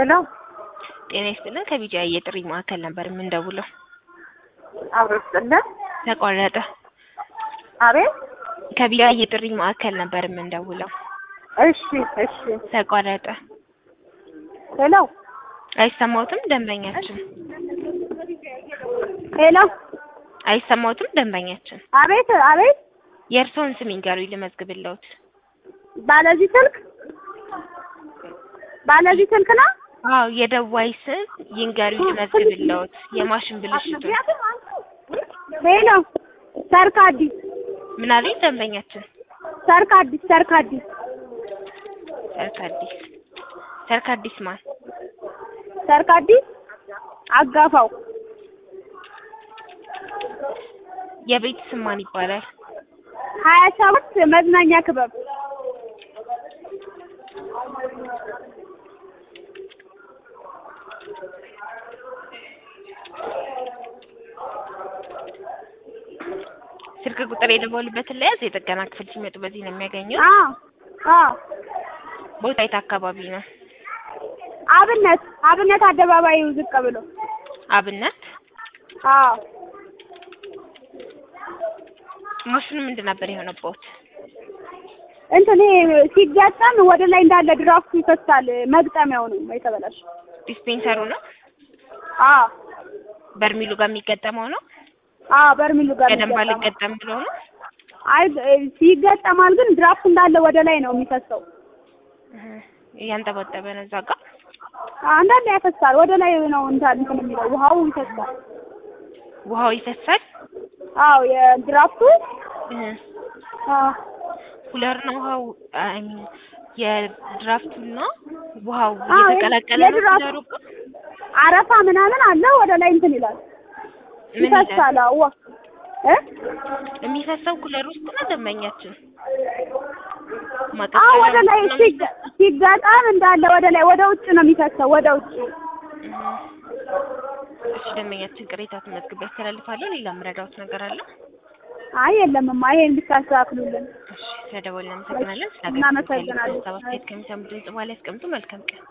ሄሎ ጤና ይስጥልን ከቢጂአይ የጥሪ ማዕከል ነበር የምንደውለው። አብሮ ይስጥልን። ተቋረጠ። አቤት ከቢጂአይ የጥሪ ማዕከል ነበር የምንደውለው። እሺ እሺ። ተቋረጠ። ሄሎ አይሰማዎትም ደንበኛችን? ሄሎ አይሰማዎትም ደንበኛችን? አቤት አቤት። የእርስዎን ስም ይንገሩኝ ልመዝግብልዎት። ባለዚህ ስልክ ባለዚህ ስልክ ነው። አዎ የደዋይ ስም ይንገሩኝ ልመዝግብልዎት። የማሽን ብልሽቱ ሄሎ ሰርክ አዲስ ምን አለኝ ደንበኛችን? ሰርክ አዲስ ሰርክ አዲስ ሰርክ አዲስ ሰርክ አዲስ ማን? ሰርክ አዲስ አጋፋው የቤት ስም ማን ይባላል? ሀያ ሰባት መዝናኛ ክበብ ስልክ ቁጥር የደወሉበትን ለያዝ የጥገና ክፍል ሲመጡ በዚህ ነው የሚያገኙት። አዎ አዎ ቦታ የት አካባቢ ነው? አብነት አብነት አደባባዩ ዝቅ ብሎ አብነት አዎ ማሽኑ ምንድን ነበር የሆነበት? እንትን ይሄ ሲገጠም ወደ ላይ እንዳለ ድራፍቱ ይፈሳል። መግጠሚያው ነው የተበላሸው። ዲስፔንሰሩ ነው አዎ በርሚሉ ጋር የሚገጠመው ነው። አዎ በርሚሉ ጋር ቀደም ባለ የሚገጠመው። ይገጠም ብሎ ነው። አይ ሲገጠማል፣ ግን ድራፍት እንዳለ ወደ ላይ ነው የሚፈሰው። እህ፣ እያንጠባጠበ ነው እዛ ጋር። አንዳንድ ያፈሳል፣ ወደ ላይ ነው እንትን እንትን የሚለው ውሃው ይፈሳል። ውሃው ይፈሳል። አዎ የድራፍቱ እህ፣ አዎ ኩለር ነው ውሃው አይ ሚን የድራፍቱና ውሃው አዎ፣ እየተቀላቀለ ነው የድራፍቱ- ኩለሩ ጋር? አረፋ ምናምን አለ ወደ ላይ እንትን ይላል ምን ይላል? ይፈሳል። አዎ እ የሚፈሰው ኩለር ውስጥ ነው ደንበኛችን። አዎ ማቀዝቀዣ ወደ ላይ ውስጥ ነው ሲገ- ሲገጠም እንዳለ ወደ ላይ ወደ ውጭ ነው የሚፈሰው ወደ ውጭ። እህ። እሺ ደንበኛችን ቅሬታ ተመዝግቤ ያስተላልፋለሁ። ሌላ የምረዳዎት ነገር አለ? አይ የለምማ ይሄን ብታስተካክሉልን። እሺ ስለደወልን እናመሰግናለን። ስለ እናመሰግናለን። አገልግሎት ሀሳብ አስተያየት ከሚሰሙ ድምጽ በኋላ ያስቀምጡ። መልካም ቀን